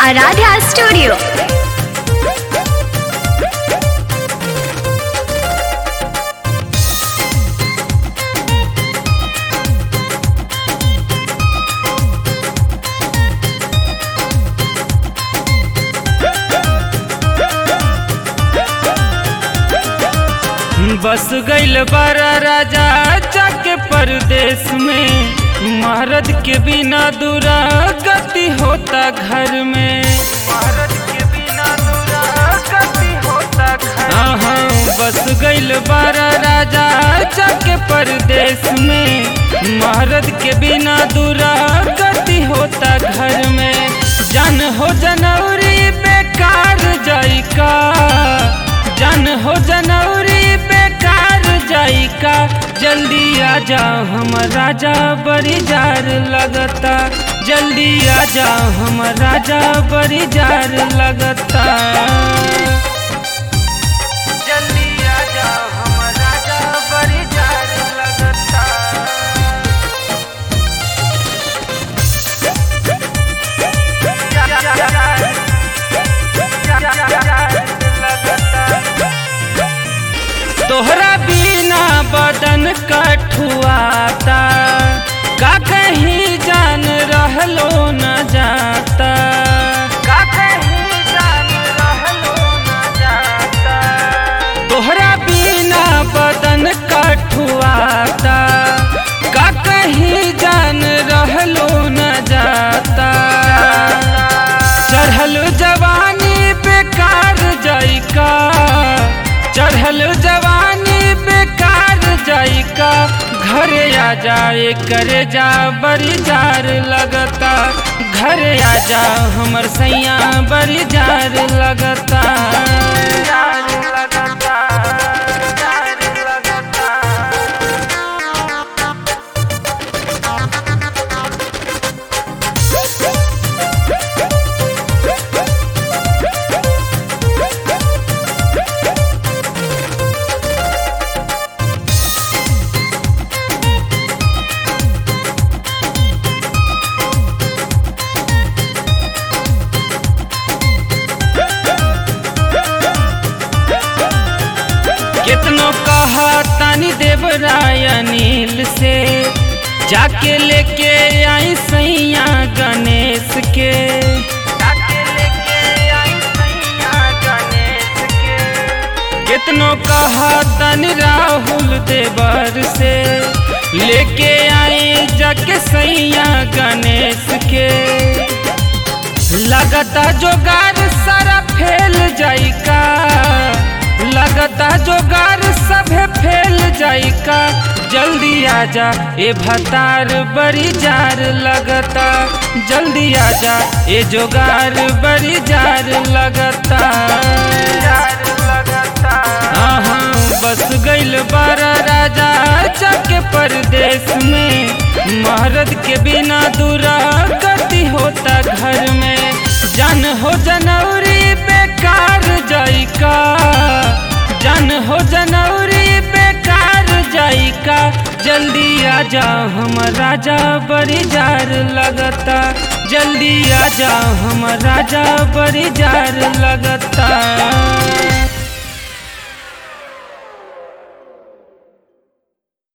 Aaradhya studio बस गईल बारा राजा जाके परदेश में महारत के बिना दूरा गति होता घर में महारत के बिना दूरा गति होता घर हाँ बस गईल बारा राजा जाके परदेश में महारत के बिना दूरा गति होता घर में जन हो जनौरी बेकार जाई का जन हो जनौरी बेकार जाई का जल्दी आ जाओ हम राजा बड़ी जार लगता जल्दी आ जाओ हम राजा बड़ी जार लगता जल्दी आ जाओ हम राजा बड़ी जार लगता तोहरा बिना बदन कठुआता का कहीं जान रहलो न जाता का कहीं जान रहलो न जाता तोहरा बिना बदन कठुआता का कहीं जान रहलो न जाता चढ़ल जवानी बेकार जाई का चढ़ल जवानी बेकार जाई का घरे आ जाए करे जा बड़ी जार लगता घरे आ जा हमर सैया बड़ी जार लगता जार लगता जार लगता कितनो कहा तानी देवराय अनिल से जाके लेके आई सैया गणेश के जाके लेके आई सैया गणेश के कितनो कहा तानी राहुल देवर से लेके आई जाके सैया गणेश के लगता जोगार सारा फेल जाई का लगता जोगार सभे फेल जाई का जल्दी आजा ए भतार बड़ी जार लगता जल्दी आजा ए जोगार बड़ी जार लगता हाँ हाँ बस गईल बारा राजा जाके परदेश में महारत के बिना दूरा गति होता घर में जन हो जनौरी बेकार जाई का जन हो जनौरी बेकार जाई का जल्दी आ जाओ हम राजा बड़ी जार लगता जल्दी आ जाओ हम राजा बड़ी जार लगता